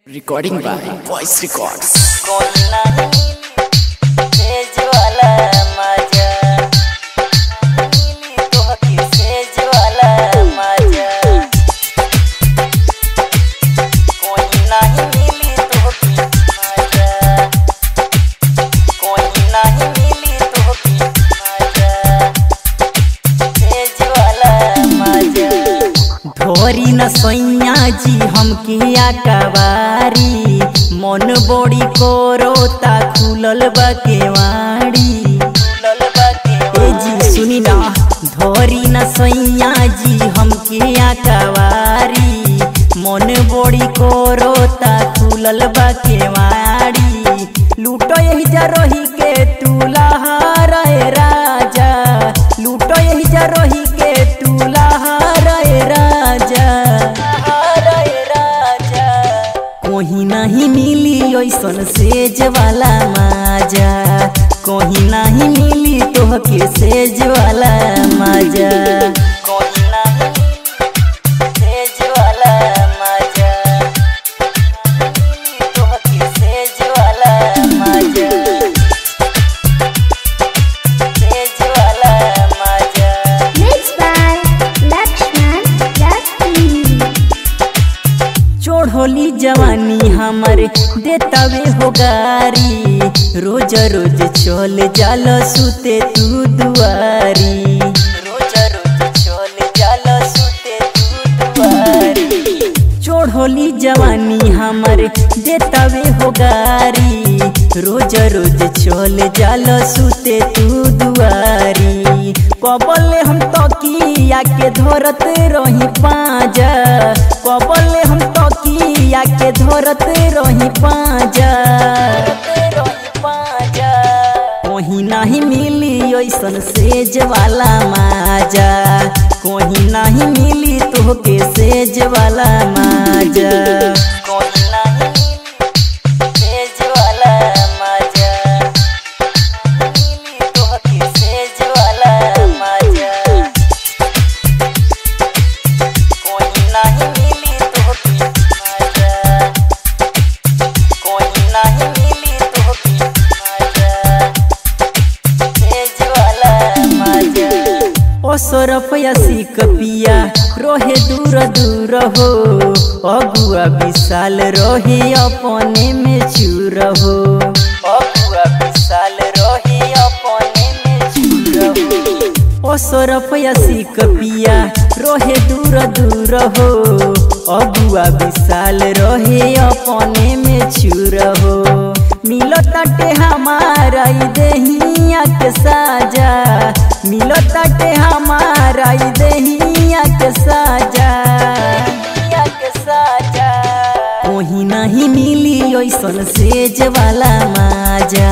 Recording by Voice Records. कोना सेज वाला मजा मिली तोहके सेज वाला मजा कोई नहीं मिली तोहके मजा कोई नहीं मिली तोहके मजा सेज वाला मजा ढोरी न सैया जी हमके आकवारी मन बड़ी कोरोता खुलल बा केवाड़ी खुलल बा ए जी सुनी ना ढोरी न सैया जी हमके आकवारी मन बड़ी कोरोता खुलल बा केवाड़ी लूटो यही जा रोही के टूला रे राजा लूटो यही जा रोही के टूला रे राजा रे राजा कोही नहीं मिली ऐसन सेज वाला माजा कोही नहीं मिली तोहके सेज वाला माजा कोही नहीं मिली सेज वाला माजा मिली तोहके सेज वाला माजा सेज वाला माजा Mixed by Lakshman Lakshmi. चोढ़ोली जवानी हमर देतावे हो गारी रोज रोज चल जाल सुते तू दुआरी रोज रोज चल जाल सुते तू दुआरी चोढ़ोली जवानी हमर देतावे हो गारी रोज रोज चल जाल सुते तू दुआरी कबले हम तकिया के धरत रही पाजा कबले हम तकिया के धरत रही पाजा कोही नहीं मिली ऐसन सेज वाला माजा कोही नहीं मिली तोहके सेज वाला माजा कोही नहीं मिली सेज वाला माजा मिली तोहके सेज वाला माजा कोई नहीं मिली तोहके माजा कोई नहीं मिली तोहके माजा सेज वाला माजा ओ सरफया सीख पिया रोहे दूर दूर हो अगुआ विशाल रोहे अपने में चूर हो अगुआ विशाल रोहे अपने में चूर हो ओ सरफया सीख पिया रोहे दूर दूर हो अगुआ विशाल रोहे अपने में चूर हो मिलो तटे हमारा ई देहिया के साजा मिलो तटे हमारा ई देहिया के साजा के साजा कोही नहीं मिली ऐसन सेज वाला माजा